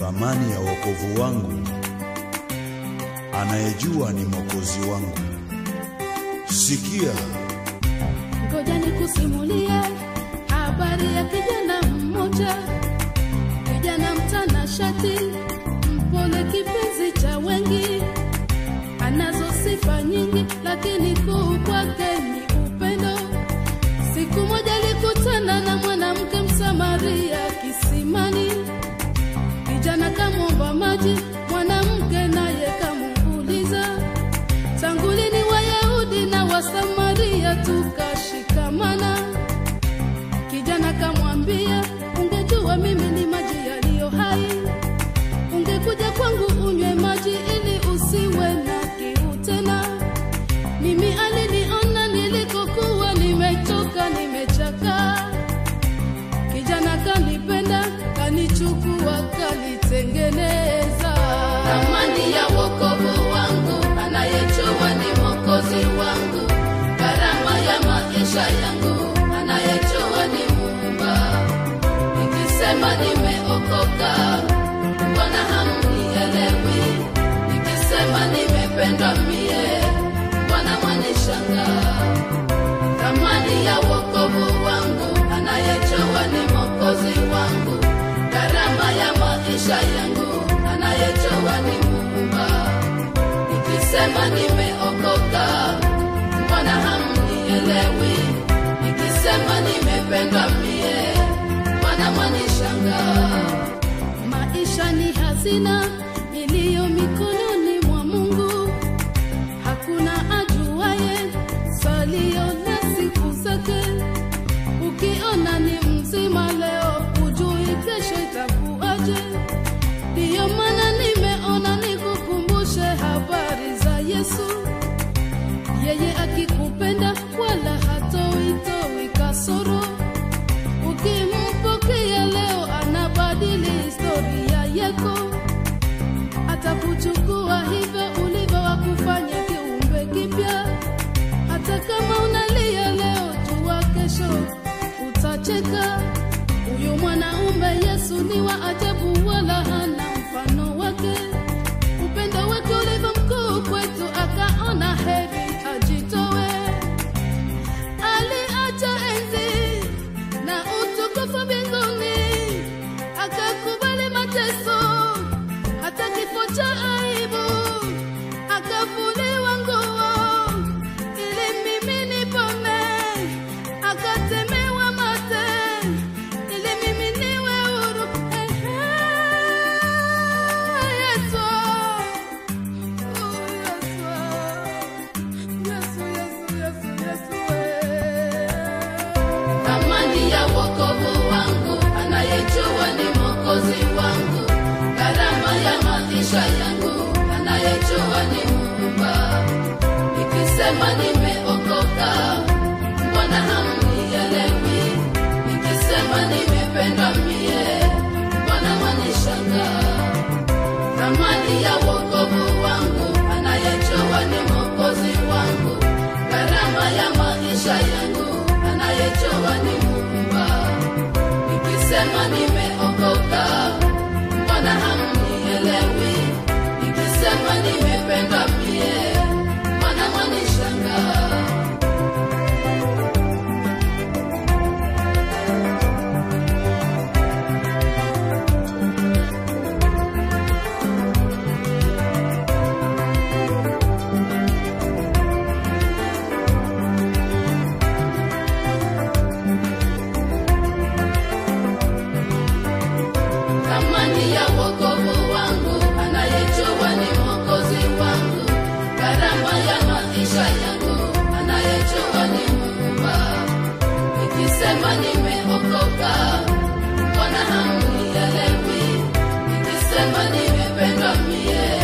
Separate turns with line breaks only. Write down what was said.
thamani ya wokovu wangu, anayejua ni mwokozi wangu. Sikia,
Ngoja nikusimulie habari ya kijana mmoja, kijana mtanashati, mpole, kipenzi cha wengi, anazo sifa nyingi, lakini kuu kwake ni upendo. Siku moja alikutana na mwanamke Msamaria kisimani, kijana kamwomba maji, mwanamke naye kamuuliza tangu lini Wayahudi na Wasamaria tukashikamana? Kijana kamwambia, ungejua mimi ni maji yaliyo hai, ungekuja kwangu unywe maji ili usiwe na kiu tena. Mimi aliniona nilikokuwa nimechoka, nimechakaa. Kijana kanipenda, kanichukua, kalitengeneza. Amani ya wokovu wangu, anayejua ni mwokozi wangu. Gharama ya maisha yangu, anayejua ni Muumba. Nikisema nimeokoka, mbona hamnielewi? Nikisema nimependwa mie, mbona mwanishangaa? thamani ya wokovu wangu, anayejua ni mwokozi wangu, gharama ya maisha yangu, anayejua ni Muumba. Nikisema nimeokoka, mbona hamnielewi? Nikisema nimependwa mie, mbona mwanishangaa? Maisha ni hazina iliyo mikononi mwa Mungu hakuna ajuaye salio na siku zake. Ukiona ni mzima leo, hujui kesho itakuwaje. Ndiyo maana nimeona nikukumbushe habari za Yesu. Yeye akikupenda wala hatoitoi kasoro. Ukimpokea leo, anabadili historia yako atakuchukua hivyo ulivyo, wakufanya kiumbe kipya. Hata kama unalia leo, jua kesho utacheka. Huyu mwanaume Yesu ni wa ajabu, wala hana mfano wake. Upendo wake ulivyo mkuu kwetu, akaona heri ajitowe. Aliacha enzi na utukufu mbinguni, akakubali mateso hata kifo cha aibu, akavuliwa nguo ili mimi nipone, akatemewa mate ili mimi niwe huru. Ehe, Yesu, oh, Yesu, Yesu, Yesu, Yesu, Yesu, eh. Thamani ya wokovu wangu, anayejua ni mwokozi wangu. Gharama ya maisha yangu, anayejua ni Muumba. Nikisema nimeokoka, mbona hamnielewi? Nikisema nimependwa mie, mbona mwanishangaa? thamani ya wokovu wangu, anayejua ni mwokozi wangu, gharama ya maisha yangu, anayejua ni Muumba. Nikisema nimeokoka, mbona hamnielewi? Nikisema nimependwa mie, mbona mwanishangaa? thamani ya wokovu wangu, anayejua ni mwokozi wangu, gharama ya maisha yangu, anayejua ni Muumba. Nikisema nimeokoka, mbona hamnielewi? Nikisema nimependwa mie,